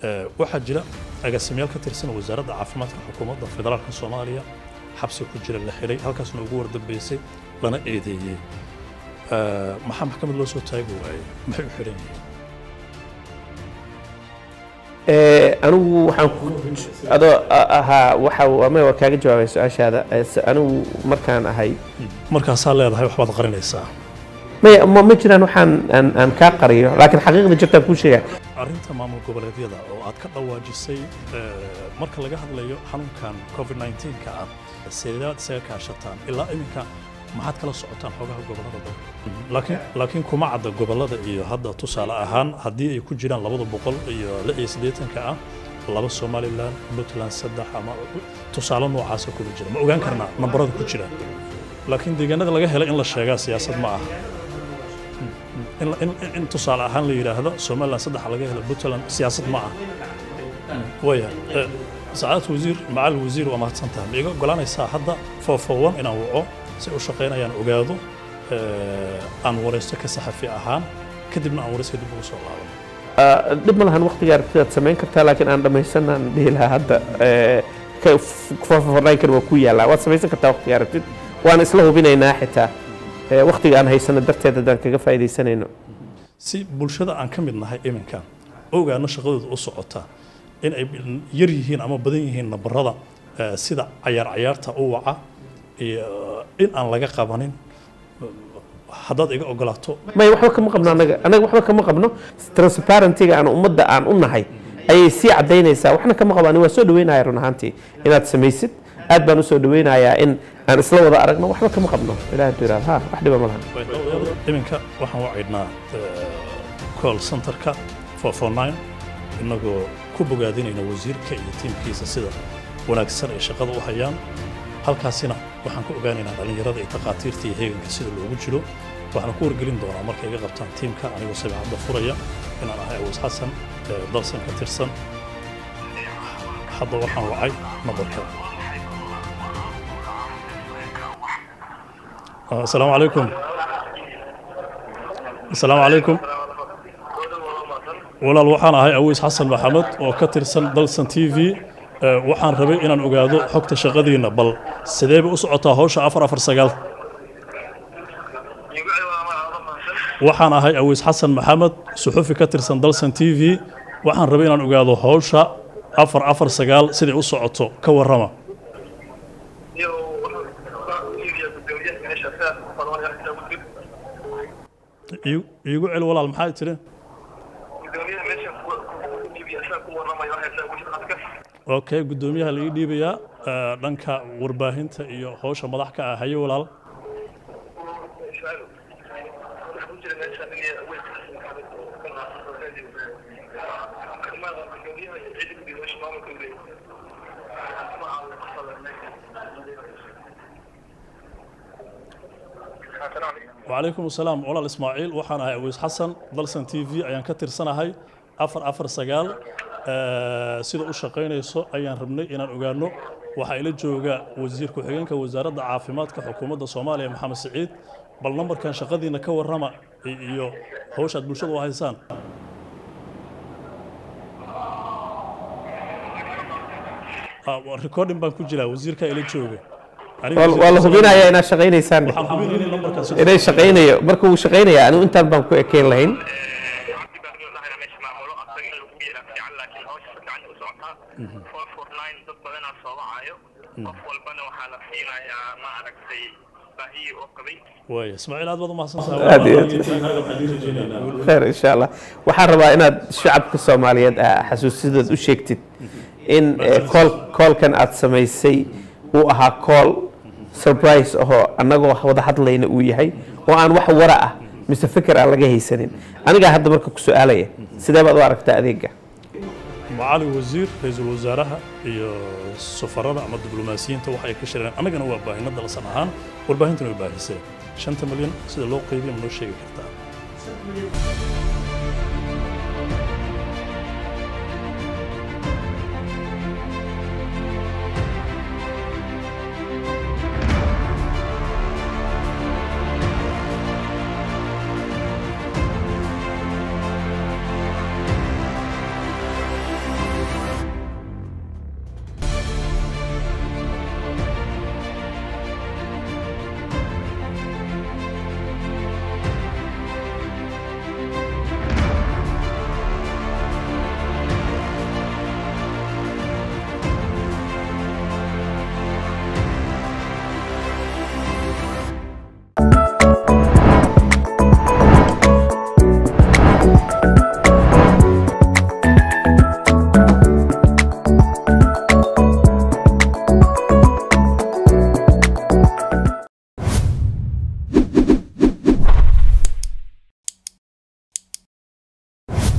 Eh, waxaa jira agaasimayaal ka tirsan wasaaradda caafimaadka xukuumadda federaalka soomaaliya xabsi ku jira la xiray halkaasna ugu wardambeysay lana eedeeyey Eh, maxaa maxkamad loo soo taagi waayey maxay u xiran yihiin Eh, anigu waxaan ku adoo a- ahaa waxa ama waa kaaga jawaabay su-aashaada Eh, se- anigu markaan ahay markaasaa leedahay waxbaad qarinaysaa maya ma ma jiraan waxaan aan aan kaa qariyo laakiin xaqiiqda jirtaan kuu sheega arrinta maamul goboleedyada oo aad ka dhawaajisay eh, marka laga hadlayo xanuunkan covid 19 ka ah seedaad isaga kaashataan ilaa iminka maxaad kala socotaan xogaha gobolada dalka laakiin laakiin kuma cadda gobolada iyo hadda tusaale ahaan haddii ay ku jiraan labada boqol iyo lix iyo siddeetanka ah laba somalilan puntland saddex ama tusaale noocaasa kuma jira ma ogaan karnaa nambarada ku jira laakiin deegaanada laga helay in la sheegaa siyaasad ma aha in, in, in tusaale ahaan la yidhaahdo somalilan saddex laga helo puntland siyaasad ma ah waya eh, sacaadad wasiir macal wasiir waa mahadsan tahay ma iga ogolaanaysaa hadda foofowan inaan waco si u shaqaynayaan ogaado eh, aan waraysto ka saxafi ahaan kadibna aan warayska dib ugu soo laabano Ah, dhib ma lahan waqtiga aragtidaad samayn kartaa laakiin aan dhammaysanaan dhihi lahaa hadda eh, ka- f- faahfaahinkan waa ku yaallaa waad samaysan kartaa waqtiga aragtid waan isla hubinaynaa xitaa eh, waqtiga aan haysano darteed haddaan kaga faa'iidaysanayno si bulshada aan ka mid nahay iminka ogaano shaqadooda u socota in ay yar yihiin ama badan yihiin nabarada eh, sida cayaar cayaarta u waca iyo in aan laga qabanin haddaad iga ogolaato may waxba kama qabno anaga anaga waxba kama qabno transparentyga aan ummadda aan u nahay ayay sii cadaynaysaa waxna kama qabo ani waa soo dhaweynaya run ahaantii inaad samaysid aad baan usoo dhaweynayaa in aan isla wada aragno waxba kama qabno ilaah hadduu yidhahdo ha wax dhiba ma lahan iminka waxaan wacaydnaa call centerka 449 inagoo ku bogaadinayna wasiirka iyo tiimkiisa sida wanaagsan ay shaqada u hayaan halkaasina waxaan ku ogaanaynaa dhallinyarada iyo takhaatiirta iyo heeganka sida loogu jiro waxaan ku wargelin doonaa markay iga qabtaan tiimka anigoo sabicadda furaya inaan ahay awoos xasan ee dalsan ka tirsan hadda waxaan wacay nabarka Ah, asalaamu calaykum asalaamu calaykum walaal waxaan ahay awiis xasan maxamed oo ka tirsan dalsan t v Eh, waxaan rabay inaan ogaado xogta shaqadiinna bal sidee bay u socotaa hawsha afar afar sagaal waxaan ahay awiis xasan maxamed suxufi ka tirsan dalsan t v waxaan rabay inaan ogaado hawsha afar afar sagaal siday u socoto ka warrama Iigu- iigu cel walaal maxaa tiri okay guddoomiyaha la ii dhiibayaa eh, dhanka warbaahinta iyo hawsha madax ka ah haye walaal وعليكم السلام walaal ismaaciil waxaan ahay awiis xasan dalsan t v ayaan ka tirsanahay afar afar sagaal Eh, sida u shaqaynayso ayaan rabnay inaan ogaano waxaa ila jooga wasiir ku-xigeenka wasaaradda caafimaadka xukuumadda soomaaliya maxamed siciid bal nambarkan shaqadiina ka warrama i- iyo hawshaad bulshada u haysaan Ah, waa recording baan ku jiraa wasiirkaa ila jooga Aniga waa waa la wasiirka- hubinayaa inaad shaqaynaysaan waxaan hubinaynay nambarkan si inay shaqaynayo marka uu shaqaynaya anigu intaan baan ku ekeyn lahayn dad badanaa soo wacayo qof walbana waxaa la siinayaa ma aragtay baahiyi oo qabay waaya ismaaciil aad baad u Aad iyo aad. mahadsantahay khayr insha allah waxaan rabaa inaad shacabka soomaaliyeed ah xasuusidood u sheegtid in eh, kool koolkan aad samaysay uu ahaa kool surprise ahoo annagoo wada hadlayna uu yahay oo aan wax wara ah mise fikir aan laga haysanin anigaa hadda marka ku su-aalaya sidee baad u aragtaa adeega macali wasiir ra-iisul wasaaraha iyo safarada ama diblomaasiyiinta waxa ay ka shireen annagana waa baahina dalsan ahaan warbaahintana way baahiseen shanta milyan sida loo qeybiya ma noo sheegi kartaa